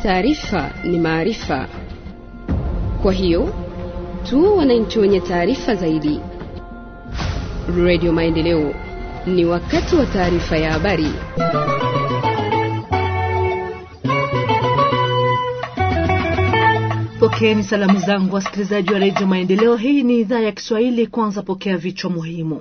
taarifa ni maarifa. Kwa hiyo tuwe wananchi wenye taarifa zaidi. Radio Maendeleo, ni wakati wa taarifa ya habari. Pokeeni salamu zangu wasikilizaji wa redio Maendeleo. Hii ni idhaa ya Kiswahili. Kwanza pokea vichwa muhimu.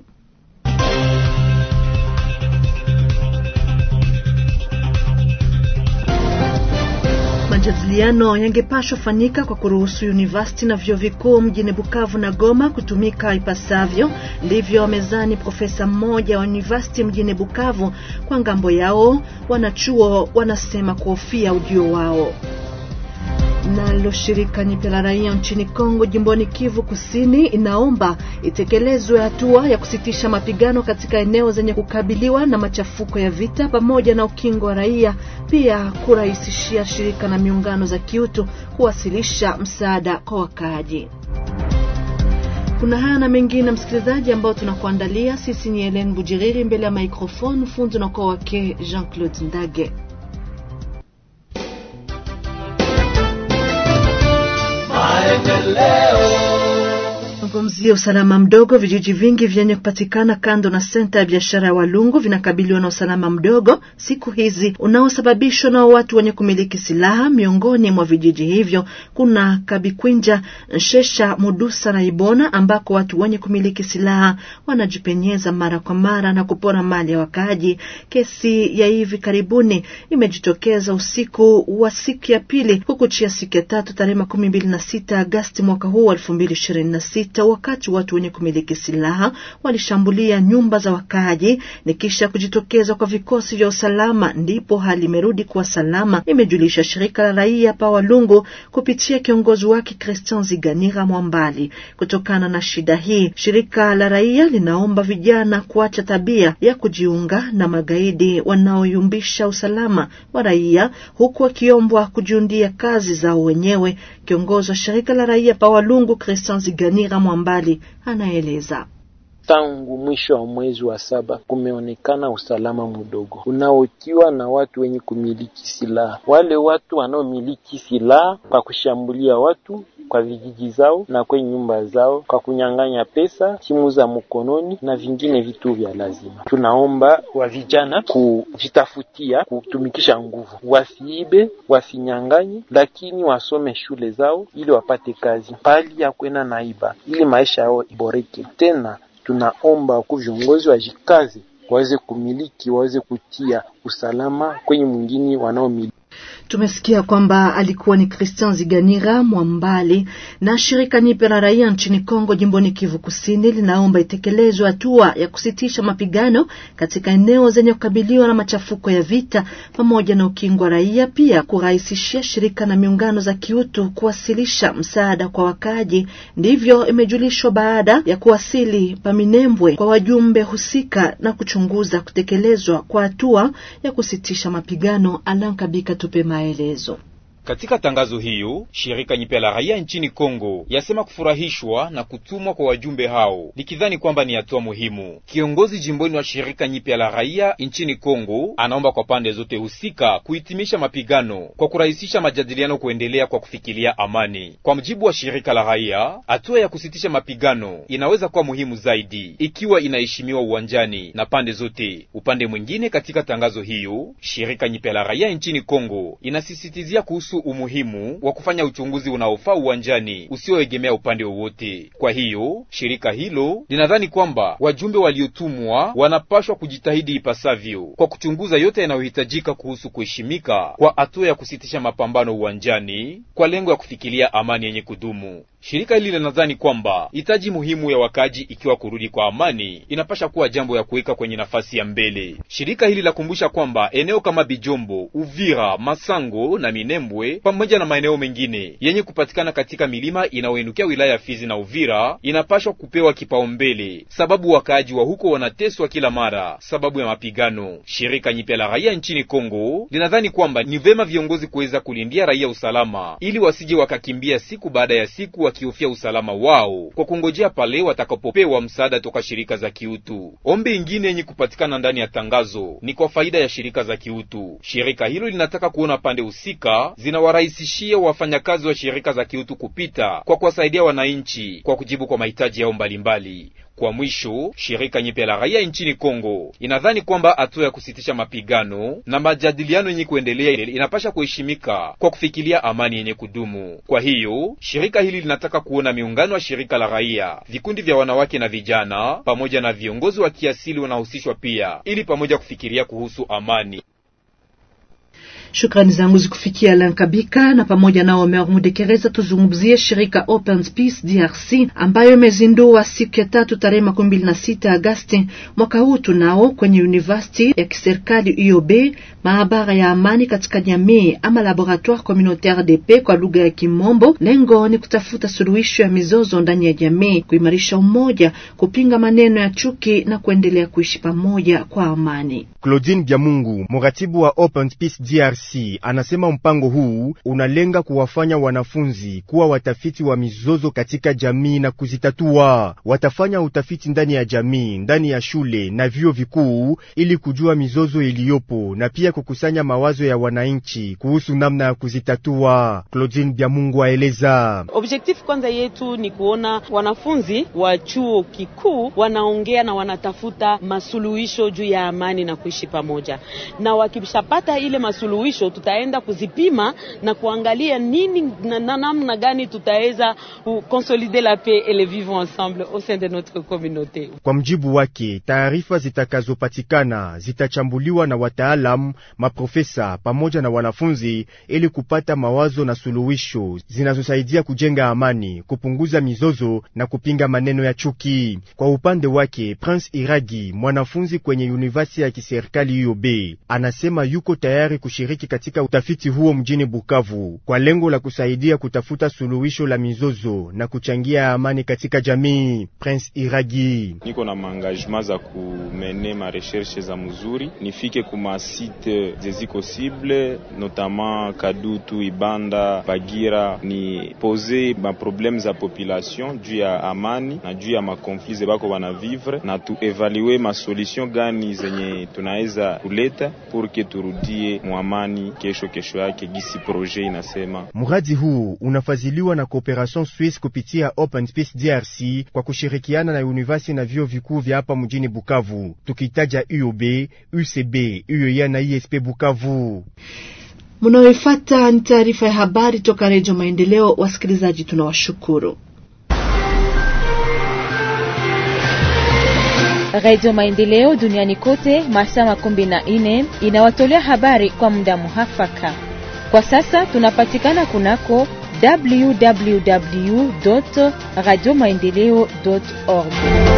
Majadiliano yangepashwa fanyika kwa kuruhusu university na vyuo vikuu mjini Bukavu na Goma kutumika ipasavyo. Ndivyo wamezani profesa mmoja wa university mjini Bukavu. Kwa ngambo yao, wanachuo wanasema kuhofia ujio wao. Nalo shirika nyipya la raia nchini Kongo jimboni Kivu Kusini inaomba itekelezwe hatua ya kusitisha mapigano katika eneo zenye kukabiliwa na machafuko ya vita pamoja na ukingo wa raia, pia kurahisishia shirika na miungano za kiutu kuwasilisha msaada kwa wakaaji. Kuna haya na mengine msikilizaji, ambao tunakuandalia sisi. Ni Helen Bujiriri mbele ya microphone, fundi unakuwa wake Jean Claude Ndage. Zungumzia usalama mdogo. Vijiji vingi vyenye kupatikana kando na senta ya biashara ya Walungu vinakabiliwa na usalama mdogo siku hizi unaosababishwa na watu wenye kumiliki silaha. Miongoni mwa vijiji hivyo kuna Kabikwinja, Nshesha, Mudusa na Ibona ambako watu wenye kumiliki silaha wanajipenyeza mara kwa mara na kupora mali ya wakaaji. Kesi ya hivi karibuni imejitokeza usiku wa siku ya pili kukuchia siku ya tatu tarehe makumi mbili na sita Agasti mwaka huu elfu mbili ishirini na sita wakati watu wenye kumiliki silaha walishambulia nyumba za wakaaji ni kisha kujitokeza kwa vikosi vya usalama, ndipo hali imerudi kuwa salama, imejulisha shirika la raia pa Walungu kupitia kiongozi wake Christian Ziganira Mwambali. Kutokana na shida hii, shirika la raia linaomba vijana kuacha tabia ya kujiunga na magaidi wanaoyumbisha usalama wa raia, huku wakiombwa kujiundia kazi zao wenyewe. Kiongozi wa shirika la raia pa Walungu Christian Ziganira Mwambali anaeleza. Tangu mwisho wa mwezi wa saba kumeonekana usalama mdogo unaotiwa na watu wenye kumiliki silaha. Wale watu wanaomiliki silaha kwa kushambulia watu kwa vijiji zao na kwenye nyumba zao kwa kunyang'anya pesa, simu za mkononi na vingine vitu vya lazima. Tunaomba wa vijana kujitafutia kutumikisha nguvu, wasiibe, wasinyang'anye, lakini wasome shule zao ili wapate kazi pali ya kwenda naiba, ili maisha yao iboreke. Tena tunaomba wakuu viongozi wajikazi, waweze kumiliki, waweze kutia usalama kwenye mwingine wanaomiliki. Tumesikia kwamba alikuwa ni Christian Ziganira Mwambali. Na shirika nyipe la raia nchini Kongo jimboni Kivu Kusini linaomba itekelezwe hatua ya kusitisha mapigano katika eneo zenye kukabiliwa na machafuko ya vita pamoja na ukingo wa raia, pia kurahisishia shirika na miungano za kiutu kuwasilisha msaada kwa wakaaji. Ndivyo imejulishwa baada ya kuwasili Paminembwe kwa wajumbe husika na kuchunguza kutekelezwa kwa hatua ya kusitisha mapigano. Alankabika tupe maelezo. Katika tangazo hiyo, shirika nyipya la raia nchini Kongo yasema kufurahishwa na kutumwa kwa wajumbe hao, likidhani kwamba ni hatua muhimu. Kiongozi jimboni wa shirika nyipya la raia nchini Kongo anaomba kwa pande zote husika kuhitimisha mapigano kwa kurahisisha majadiliano kuendelea kwa kufikilia amani. Kwa mujibu wa shirika la raia, hatua ya kusitisha mapigano inaweza kuwa muhimu zaidi ikiwa inaheshimiwa uwanjani na pande zote. Upande mwingine, katika tangazo hiyo, shirika nyipya la raia nchini Kongo inasisitizia kuhusu umuhimu wa kufanya uchunguzi unaofaa uwanjani usioegemea upande wowote. Kwa hiyo shirika hilo linadhani kwamba wajumbe waliotumwa wanapashwa kujitahidi ipasavyo kwa kuchunguza yote yanayohitajika kuhusu kuheshimika kwa hatua ya kusitisha mapambano uwanjani kwa lengo ya kufikilia amani yenye kudumu. Shirika hili linadhani kwamba hitaji muhimu ya wakaji ikiwa kurudi kwa amani inapasha kuwa jambo ya kuweka kwenye nafasi ya mbele. Shirika hili lakumbusha kwamba eneo kama Bijombo, Uvira, Masango na Minembwe pamoja na maeneo mengine yenye kupatikana katika milima inayoinukia wilaya ya Fizi na Uvira inapashwa kupewa kipaumbele, sababu wakaaji wa huko wanateswa kila mara sababu ya mapigano. Shirika nyipya la raia nchini Kongo linadhani kwamba ni vema viongozi kuweza kulindia raia usalama ili wasije wakakimbia siku baada ya siku wakihofia usalama wao kwa kungojea pale watakapopewa msaada toka shirika za kiutu. Ombi ingine yenye kupatikana ndani ya tangazo ni kwa faida ya shirika za kiutu. Shirika hilo linataka kuona pande husika zinawarahisishia wafanyakazi wa shirika za kiutu kupita kwa kuwasaidia wananchi kwa kujibu kwa mahitaji yao mbalimbali. Kwa mwisho, shirika nyipya la raia nchini Kongo inadhani kwamba hatua ya kusitisha mapigano na majadiliano yenye kuendelea inapasha kuheshimika kwa kufikilia amani yenye kudumu. Kwa hiyo, shirika hili linataka kuona miungano ya shirika la raia, vikundi vya wanawake na vijana, pamoja na viongozi wa kiasili wanahusishwa pia, ili pamoja kufikiria kuhusu amani. Shukrani zangu zikufikia Alan Kabika na pamoja na Omer Mudekereza. Tuzungumzie shirika Open Space DRC ambayo imezindua siku ya tatu tarehe makumi mbili na sita Agasti mwaka huu tunao kwenye university ya kiserikali UOB maabara ya amani katika jamii ama laboratoire communautaire de paix kwa lugha ya Kimombo. Lengo ni kutafuta suluhisho ya mizozo ndani ya jamii, kuimarisha umoja, kupinga maneno ya chuki na kuendelea kuishi pamoja kwa amani. Claudine Byamungu, mratibu wa Open Space DRC, anasema mpango huu unalenga kuwafanya wanafunzi kuwa watafiti wa mizozo katika jamii na kuzitatua. Watafanya utafiti ndani ya jamii, ndani ya shule na vyuo vikuu ili kujua mizozo iliyopo na pia kukusanya mawazo ya wananchi kuhusu namna ya kuzitatua. Claudine Byamungu aeleza. Objectif kwanza yetu ni kuona wanafunzi wa chuo kikuu wanaongea na wanatafuta masuluhisho juu ya amani na kuishi pamoja, na wakishapata ile masuluhisho tutaenda kuzipima na kuangalia nini na namna gani tutaweza consolider la paix et le vivre ensemble au sein de notre communauté. Kwa mjibu wake, taarifa zitakazopatikana zitachambuliwa na wataalamu, maprofesa pamoja na wanafunzi ili kupata mawazo na suluhisho zinazosaidia kujenga amani, kupunguza mizozo na kupinga maneno ya chuki. Kwa upande wake, Prince Iragi, mwanafunzi kwenye university ya kiserikali UOB, anasema yuko tayari kushiriki katika utafiti huo mjini Bukavu kwa lengo la kusaidia kutafuta suluhisho la mizozo na kuchangia amani katika jamii. Prince Iragi: niko na maengagement za kumene ma recherche za mzuri, nifike kuma site zeziko cible notamment Kadutu, Ibanda, Bagira, ni pose ma probleme za population juu ya amani na juu ya makonflit zebako bana vivre na tuevalue ma solution gani zenye tunaweza kuleta purke turudie mwamani kesho kesho yake gisi projet inasema. Mradi huu unafadhiliwa na Cooperation Suisse kupitia Open Space DRC kwa kushirikiana na university na vyuo vikuu vya hapa mjini Bukavu, tukitaja UOB, UCB, UOA na ISP Bukavu. Mnaoifuata ni taarifa ya habari toka Redio Maendeleo. Wasikilizaji, tunawashukuru. Radio Maendeleo duniani kote masaa makumi na nne inawatolea habari kwa muda muhafaka. Kwa sasa tunapatikana kunako www radio maendeleo org.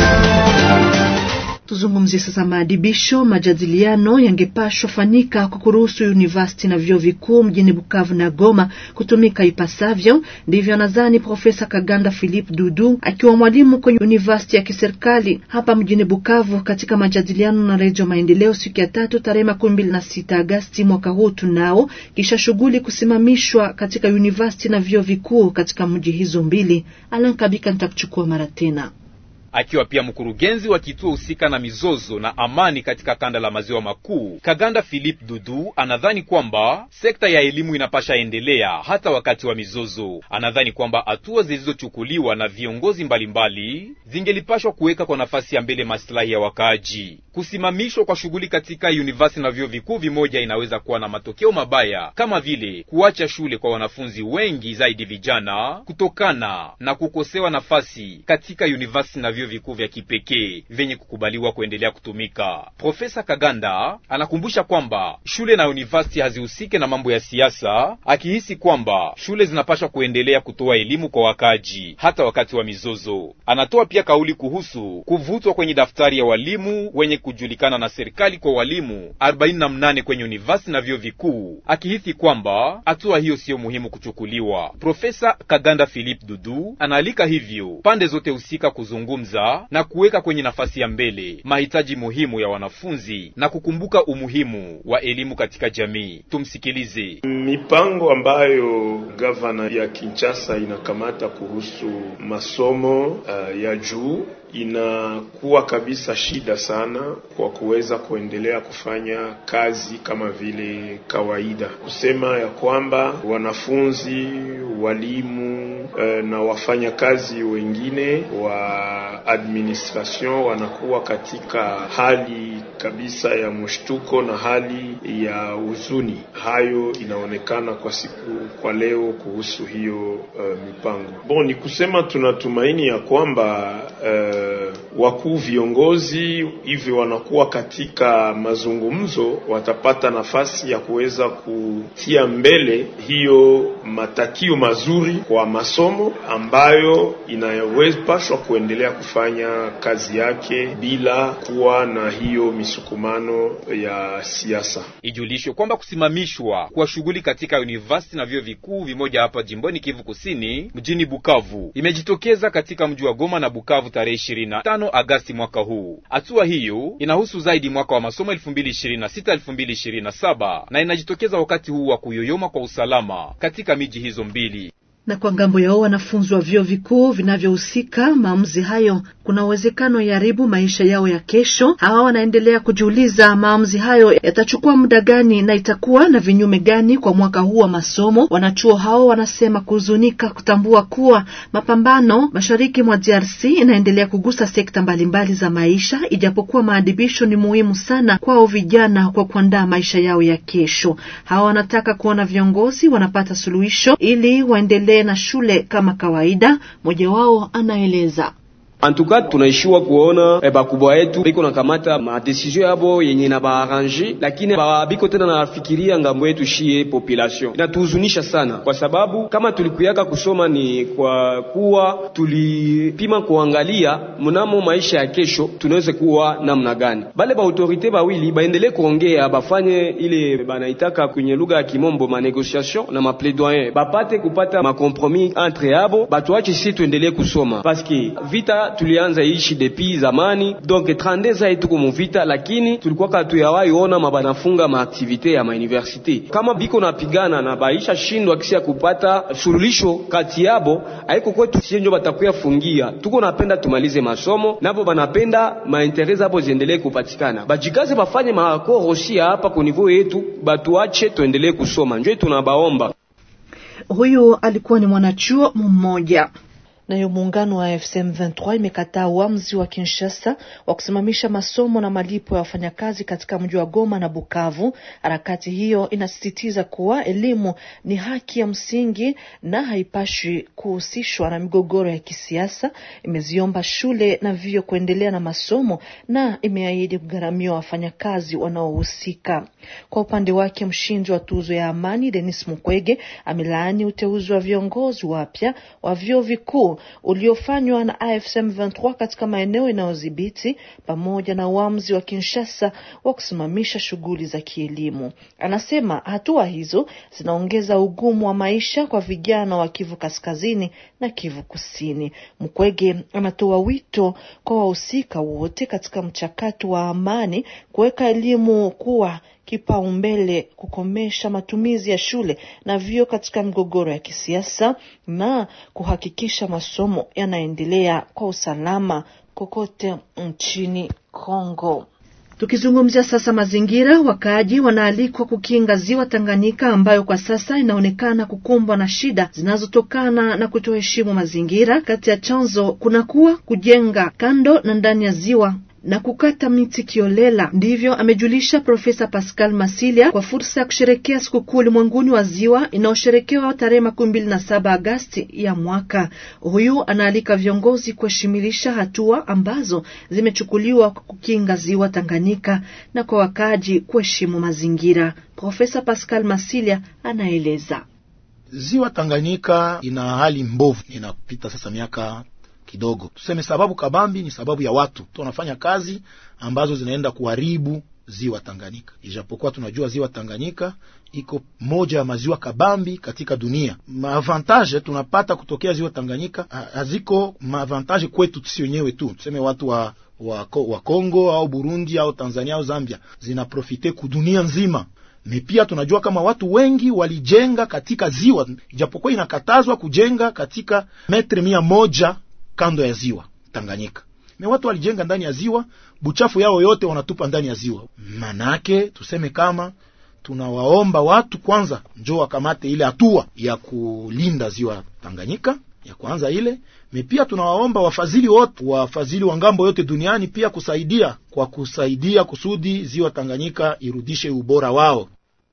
Tuzungumzie sasa maadibisho. Majadiliano yangepashwa fanyika kwa kuruhusu university na vyuo vikuu mjini Bukavu na Goma kutumika ipasavyo. Ndivyo nadhani Profesa Kaganda Philip Dudu akiwa mwalimu kwenye university ya kiserikali hapa mjini Bukavu, katika majadiliano na Redio Maendeleo siku ya tatu tarehe makumi mbili na sita Agasti mwaka huu tunao, kisha shughuli kusimamishwa katika university na vyuo vikuu katika mji hizo mbili. Alan Kabika nitakuchukua mara tena akiwa pia mkurugenzi wa kituo husika na mizozo na amani katika kanda la maziwa makuu, Kaganda Philip Dudu anadhani kwamba sekta ya elimu inapasha endelea hata wakati wa mizozo. Anadhani kwamba hatua zilizochukuliwa na viongozi mbalimbali zingelipashwa kuweka kwa nafasi ya mbele maslahi ya wakaaji. Kusimamishwa kwa shughuli katika university na vyuo vikuu vimoja inaweza kuwa na matokeo mabaya kama vile kuacha shule kwa wanafunzi wengi zaidi vijana, kutokana na kukosewa nafasi katika university na vyuo vikuu vya kipekee vyenye kukubaliwa kuendelea kutumika. Profesa Kaganda anakumbusha kwamba shule na university hazihusike na mambo ya siasa, akihisi kwamba shule zinapaswa kuendelea kutoa elimu kwa wakaji hata wakati wa mizozo. Anatoa pia kauli kuhusu kuvutwa kwenye daftari ya walimu wenye kujulikana na serikali kwa walimu 48 kwenye university na vyuo vikuu, akihisi kwamba hatua hiyo siyo muhimu kuchukuliwa. Profesa Kaganda Philip Dudu anaalika hivyo pande zote husika kuzungumza kujifunza na kuweka kwenye nafasi ya mbele mahitaji muhimu ya wanafunzi na kukumbuka umuhimu wa elimu katika jamii. Tumsikilize. Mipango ambayo gavana ya Kinshasa inakamata kuhusu masomo uh, ya juu inakuwa kabisa shida sana kwa kuweza kuendelea kufanya kazi kama vile kawaida, kusema ya kwamba wanafunzi, walimu uh, na wafanyakazi wengine wa administration wanakuwa katika hali kabisa ya mshtuko na hali ya huzuni. Hayo inaonekana kwa siku kwa leo kuhusu hiyo uh, mipango. Bon, ni kusema tunatumaini ya kwamba uh, wakuu viongozi hivi wanakuwa katika mazungumzo, watapata nafasi ya kuweza kutia mbele hiyo matakio mazuri kwa masomo ambayo inawezapashwa kuendelea kufanya kazi yake bila kuwa na hiyo misukumano ya siasa. Ijulishwe kwamba kusimamishwa kwa shughuli katika university na vyuo vikuu vimoja hapa jimboni Kivu Kusini mjini Bukavu imejitokeza katika mji wa Goma na Bukavu tarehe 25 Agasti mwaka huu. Hatua hiyo inahusu zaidi mwaka wa masomo 2026 2027 na inajitokeza wakati huu wa kuyoyoma kwa usalama katika miji hizo mbili na kwa ngambo yao wanafunzi wa vyuo vikuu vinavyohusika maamuzi hayo, kuna uwezekano yaribu maisha yao ya kesho. Hawa wanaendelea kujiuliza maamuzi hayo yatachukua muda gani na itakuwa na vinyume gani kwa mwaka huu wa masomo. Wanachuo hao wanasema kuhuzunika kutambua kuwa mapambano mashariki mwa DRC inaendelea kugusa sekta mbalimbali za maisha, ijapokuwa maadibisho ni muhimu sana kwao vijana kwa kuandaa maisha yao ya kesho. Hawa wanataka kuona viongozi wanapata suluhisho ili waendelee na shule kama kawaida. Mmoja wao anaeleza. Antuka tunaishiwa kuona e, bakubwa yetu biko nakamata madesizio yabo yenye na baarrange, lakini babiko tena nafikiria ngambo yetu shie population. Inatuhuzunisha sana, kwa sababu kama tulikuyaka kusoma ni kwa kuwa tulipima kuangalia mnamo maisha ya kesho tunaweza kuwa namna gani. Bale ba autorite bawili baendelee kuongea, bafanye ile banaitaka kwenye lugha ya kimombo ma negotiation na ma plaidoyer, bapate kupata ma compromis entre yabo, batuache sisi tuendelee kusoma paske vita tulianza ishi depuis zamani, donc 32 ans tuko muvita, lakini tulikuwa katuyawahi ona mabanafunga maaktivite ya mauniversite kama biko napigana na baisha shindwa kisi ya kupata sululisho kati yabo, haiko kwetu sie njo batakuya fungia. Tuko napenda tumalize masomo, nabo banapenda maintere zabo ziendelee kupatikana, bajikaze bafanye makorosia hapa ku niveau yetu, batuache tuendelee kusoma, njo tunabaomba. Huyu alikuwa ni mwanachuo mmoja. Nayo muungano wa FCM 23 imekataa uamuzi wa Kinshasa wa kusimamisha masomo na malipo ya wafanyakazi katika mji wa Goma na Bukavu. Harakati hiyo inasisitiza kuwa elimu ni haki ya msingi na haipashwi kuhusishwa na migogoro ya kisiasa. Imeziomba shule na vyuo kuendelea na masomo na imeahidi kugharamia wafanyakazi wanaohusika. Kwa upande wake, mshindi wa tuzo ya amani Denis Mukwege amelaani uteuzi wa viongozi wapya wa vyuo vikuu uliofanywa na AFSM 23 katika maeneo inayodhibiti pamoja na uamuzi wa Kinshasa wa kusimamisha shughuli za kielimu. Anasema hatua hizo zinaongeza ugumu wa maisha kwa vijana wa Kivu Kaskazini na Kivu Kusini. Mkwege anatoa wito kwa wahusika wote katika mchakato wa amani kuweka elimu kuwa kipaumbele kukomesha matumizi ya shule na vyuo katika migogoro ya kisiasa na kuhakikisha masomo yanaendelea kwa usalama kokote nchini Kongo. Tukizungumzia sasa mazingira, wakaaji wanaalikwa kukinga ziwa Tanganyika ambayo kwa sasa inaonekana kukumbwa na shida zinazotokana na kutoheshimu mazingira. Kati ya chanzo kunakuwa kujenga kando na ndani ya ziwa na kukata miti kiolela. Ndivyo amejulisha Profesa Pascal Masilia kwa fursa ya kusherekea sikukuu ulimwenguni wa ziwa inayosherekewa tarehe makumi mbili na saba Agasti ya mwaka. Huyu anaalika viongozi kuheshimilisha hatua ambazo zimechukuliwa kwa kukinga ziwa Tanganyika na kwa wakaaji kuheshimu mazingira. Profesa Pascal Masilia anaeleza. Ziwa Tanganyika ina hali mbovu, inapita sasa miaka kidogo tuseme, sababu kabambi ni sababu ya watu tu wanafanya kazi ambazo zinaenda kuharibu ziwa Tanganyika, ijapokuwa tunajua ziwa Tanganyika iko moja ya maziwa kabambi katika dunia. Maavantage tunapata kutokea ziwa Tanganyika haziko maavantage kwetu sisi wenyewe tu, tuseme watu wa wa, wa Kongo au Burundi au Tanzania au Zambia, zinaprofite kudunia nzima ni pia tunajua kama watu wengi walijenga katika ziwa, ijapokuwa inakatazwa kujenga katika metre mia moja kando ya ziwa Tanganyika. Me watu walijenga ndani ya ziwa, buchafu yao yote wanatupa ndani ya ziwa. Manake tuseme kama tunawaomba watu kwanza, njo wakamate ile hatua ya kulinda ziwa Tanganyika ya kwanza ile me, pia tunawaomba wafadhili wote, wafadhili wa ngambo yote duniani pia kusaidia kwa kusaidia kusudi ziwa Tanganyika irudishe ubora wao.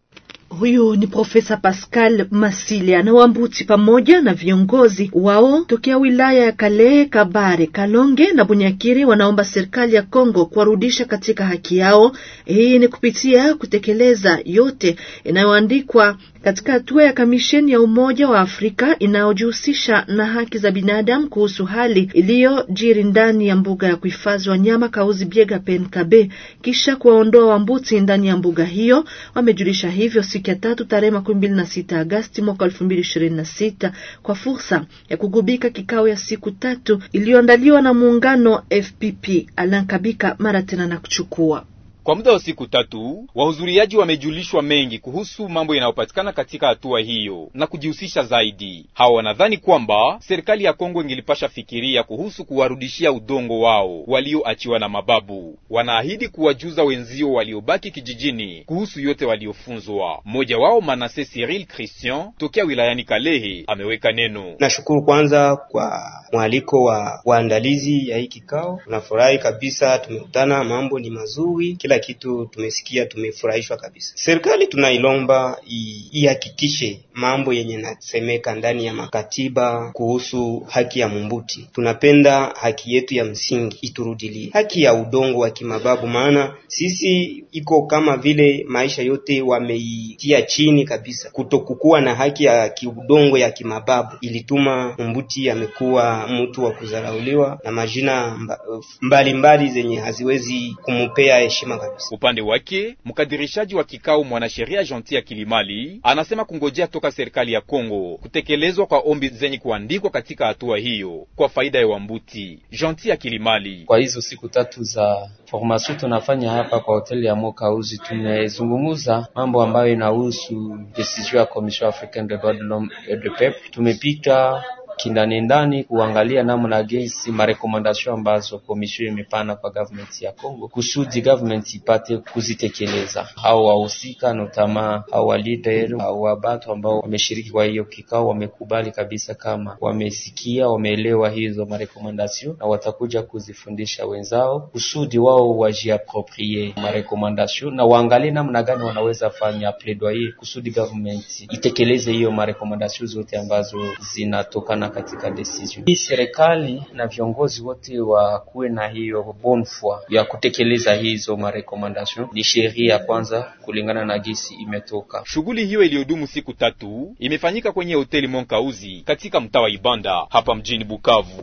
Huyu ni Profesa Pascal Masilia na Wambuti pamoja na viongozi wao tokea wilaya ya Kalehe, Kabare, Kalonge na Bunyakiri wanaomba serikali ya Kongo kuwarudisha katika haki yao. Hii ni kupitia kutekeleza yote inayoandikwa katika hatua ya kamisheni ya Umoja wa Afrika inayojihusisha na haki za binadamu kuhusu hali iliyojiri ndani ya mbuga ya kuhifadhi wanyama Kauzi Biega Penkabe, kisha kuwaondoa Wambuti ndani ya mbuga hiyo. Wamejulisha hivyo siku ya tatu tarehe makumi mbili na sita Agasti mwaka elfu mbili ishirini na sita kwa fursa ya kugubika kikao ya siku tatu iliyoandaliwa na muungano FPP. Alan Kabika mara tena na kuchukua kwa muda wa siku tatu wahudhuriaji wamejulishwa mengi kuhusu mambo yanayopatikana katika hatua hiyo na kujihusisha zaidi. Hawa wanadhani kwamba serikali ya Kongo ingilipasha fikiria kuhusu kuwarudishia udongo wao walioachiwa na mababu. Wanaahidi kuwajuza wenzio waliobaki kijijini kuhusu yote waliofunzwa. Mmoja wao Manase Cyril Christian tokea wilayani Kalehe ameweka neno. Nashukuru kwanza kwa mwaliko wa waandalizi ya hii kikao. Tunafurahi kabisa, tumekutana, mambo ni mazuri, kila kitu tumesikia, tumefurahishwa kabisa. Serikali tunailomba ihakikishe mambo yenye nasemeka ndani ya makatiba kuhusu haki ya mumbuti. Tunapenda haki yetu ya msingi iturudilie, haki ya udongo wa kimababu, maana sisi iko kama vile maisha yote wameitia chini kabisa. Kutokukuwa na haki ya kiudongo ya kimababu ilituma mumbuti amekuwa mtu wa kudharauliwa na majina mbalimbali mbali zenye haziwezi kumupea heshima Upande wake mkadirishaji wa kikao mwanasheria Gentil Kilimali anasema kungojea toka serikali ya Kongo kutekelezwa kwa ombi zenye kuandikwa katika hatua hiyo kwa faida ya Wambuti. Gentil Kilimali: kwa hizo siku tatu za formation tunafanya hapa kwa hoteli ya Mokauzi, tumezungumuza mambo ambayo inahusu decision ya Commission Africaine des droits de l'homme et du peuple. Tumepita kindani ndani kuangalia namna gesi marekomandasyon ambazo komisio imepana kwa government ya Kongo kusudi government ipate kuzitekeleza. Hao wahusika notama hao wa leader hao wa batu ambao wameshiriki kwa hiyo kikao wamekubali kabisa kama wamesikia, wameelewa hizo marekomandasyon na watakuja kuzifundisha wenzao kusudi wao wajiaproprie marekomandasyon na waangalie namna gani wanaweza fanya plaidoyer kusudi government itekeleze hiyo marekomandasyon zote ambazo zinatokana katika decision hii. Serikali na viongozi wote wakuwe na hiyo bonne foi ya kutekeleza hizo marekomandation. Ni sheria ya kwanza kulingana na gisi imetoka. Shughuli hiyo iliyodumu siku tatu imefanyika kwenye hoteli Monkauzi katika mtaa wa Ibanda hapa mjini Bukavu.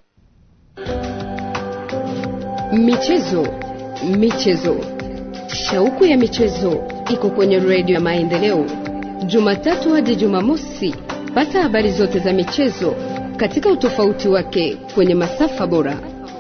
Michezo, michezo, shauku ya michezo iko kwenye redio ya Maendeleo, Jumatatu hadi Jumamosi. Pata habari zote za michezo katika utofauti wake kwenye masafa bora.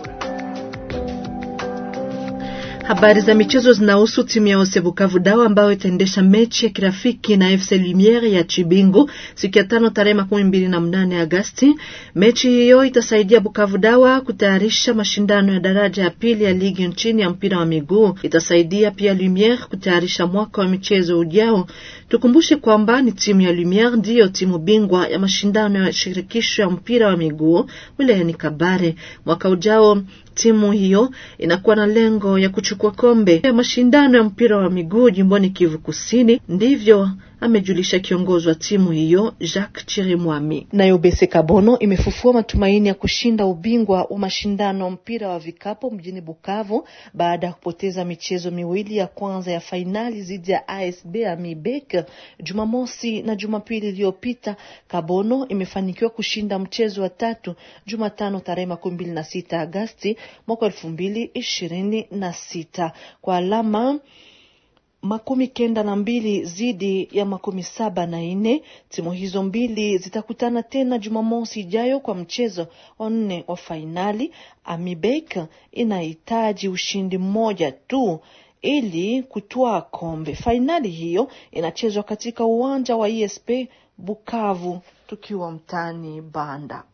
Habari za michezo zinahusu timu ya Ose Bukavu Dawa ambayo itaendesha mechi ya kirafiki na FC Lumiere ya Chibingu siku ya tano tarehe makumi mbili na mnane Agasti. Mechi hiyo itasaidia Bukavu Dawa kutayarisha mashindano ya daraja ya pili ya ligi nchini ya mpira wa miguu. Itasaidia pia Lumiere kutayarisha mwaka wa michezo ujao. Tukumbushe kwamba ni timu ya Lumiere ndiyo timu bingwa ya mashindano ya shirikisho ya mpira wa miguu wilayani Kabare. Mwaka ujao timu hiyo inakuwa na lengo ya kuchukua kombe ya mashindano ya mpira wa miguu jimboni Kivu Kusini. Ndivyo amejulisha kiongozi wa timu hiyo Jacques Chirimwami. Nayo Bese Kabono imefufua matumaini ya kushinda ubingwa wa mashindano mpira wa vikapo mjini Bukavu baada ya kupoteza michezo miwili ya kwanza ya fainali dhidi ya ASB Amibek Jumamosi na Jumapili iliyopita. Kabono imefanikiwa kushinda mchezo wa tatu Jumatano tarehe makumi mbili na sita Agasti mwaka elfu mbili ishirini na sita kwa alama makumi kenda na mbili zidi ya makumi saba na nne. Timu hizo mbili zitakutana tena Jumamosi ijayo kwa mchezo wa nne wa fainali. Amibek inahitaji ushindi mmoja tu ili kutwaa kombe. Fainali hiyo inachezwa katika uwanja wa ESP Bukavu, tukiwa mtaani Banda.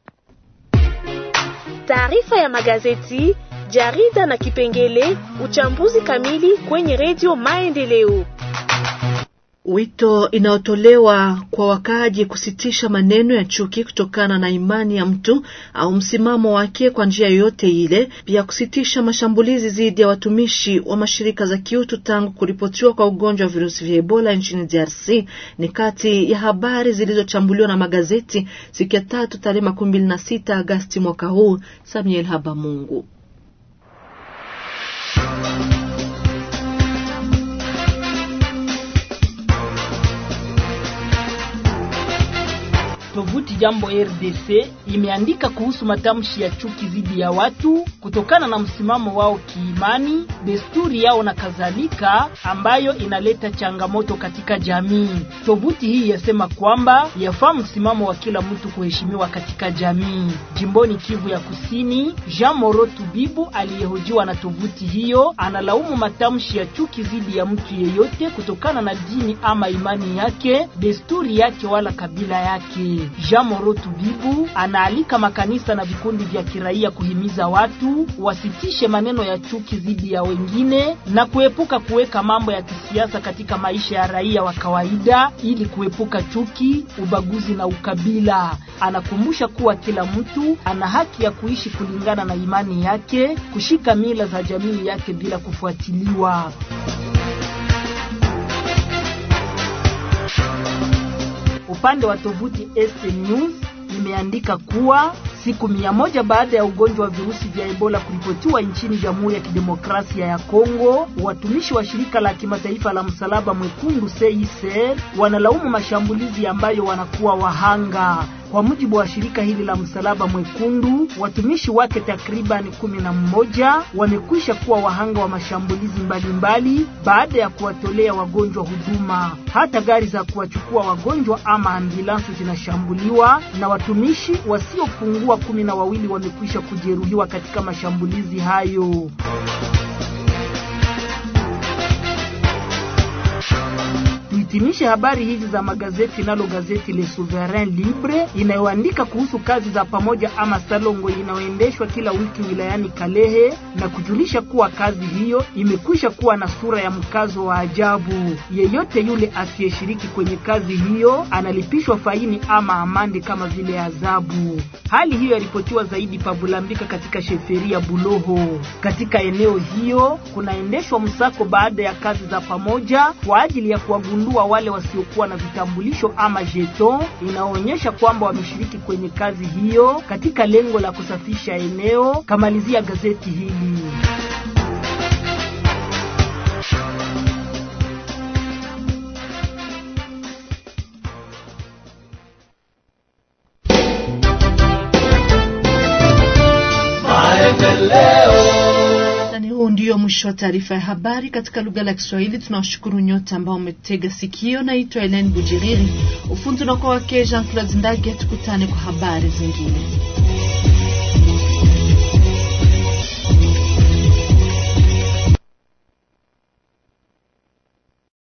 Taarifa ya magazeti, jarida na kipengele uchambuzi kamili kwenye redio Maendeleo. Wito inayotolewa kwa wakaaji kusitisha maneno ya chuki kutokana na imani ya mtu au msimamo wake kwa njia yoyote ile, pia kusitisha mashambulizi dhidi ya watumishi wa mashirika za kiutu tangu kuripotiwa kwa ugonjwa wa virusi vya Ebola nchini DRC ni kati ya habari zilizochambuliwa na magazeti siku ya tatu tarehe makumi mbili na sita Agasti mwaka huu. Samuel Habamungu. Tovuti Jambo RDC imeandika kuhusu matamshi ya chuki dhidi ya watu kutokana na msimamo wao kiimani, desturi yao na kadhalika, ambayo inaleta changamoto katika jamii. Tovuti hii yasema kwamba yafaa msimamo wa kila mtu kuheshimiwa katika jamii. Jimboni Kivu ya Kusini, Jean Moro Tubibu aliyehojiwa na tovuti hiyo analaumu matamshi ya chuki dhidi ya mtu yeyote kutokana na dini ama imani yake, desturi yake wala kabila yake. Jean Moro Tubibu anaalika makanisa na vikundi vya kiraia kuhimiza watu wasitishe maneno ya chuki dhidi ya wengine na kuepuka kuweka mambo ya kisiasa katika maisha ya raia wa kawaida ili kuepuka chuki, ubaguzi na ukabila. Anakumbusha kuwa kila mtu ana haki ya kuishi kulingana na imani yake, kushika mila za jamii yake bila kufuatiliwa. Upande wa tovuti ST News imeandika kuwa siku mia moja baada ya ugonjwa wa virusi vya Ebola kuripotiwa nchini Jamhuri ya Kidemokrasia ya Kongo, watumishi wa shirika la kimataifa la Msalaba Mwekundu CICR wanalaumu mashambulizi ambayo wanakuwa wahanga. Kwa mujibu wa shirika hili la Msalaba Mwekundu, watumishi wake takriban kumi na mmoja wamekwisha kuwa wahanga wa mashambulizi mbalimbali baada ya kuwatolea wagonjwa huduma. Hata gari za kuwachukua wagonjwa ama ambulansi zinashambuliwa na watumishi wasiopungua kumi na wawili wamekwisha kujeruhiwa katika mashambulizi hayo. Tuhitimishe habari hizi za magazeti nalo gazeti Le Souverain Libre inayoandika kuhusu kazi za pamoja ama salongo inayoendeshwa kila wiki wilayani Kalehe na kujulisha kuwa kazi hiyo imekwisha kuwa na sura ya mkazo wa ajabu. Yeyote yule asiyeshiriki kwenye kazi hiyo analipishwa faini ama amande kama vile adhabu. Hali hiyo yaripotiwa zaidi Pabulambika katika sheferia Buloho. Katika eneo hiyo kunaendeshwa msako baada ya kazi za pamoja kwa ajili ya kuwagundua wale wasiokuwa na vitambulisho ama jeton inaonyesha kwamba wameshiriki kwenye kazi hiyo katika lengo la kusafisha eneo, kamalizia gazeti hili. Nani huu ndio mwisho wa taarifa ya habari katika lugha la Kiswahili. Tunawashukuru nyote ambao umetega sikio. Naitwa Helen Bujiriri, ufundi unakuwa wake Jean Claude Ndage. Tukutane kwa habari zingine.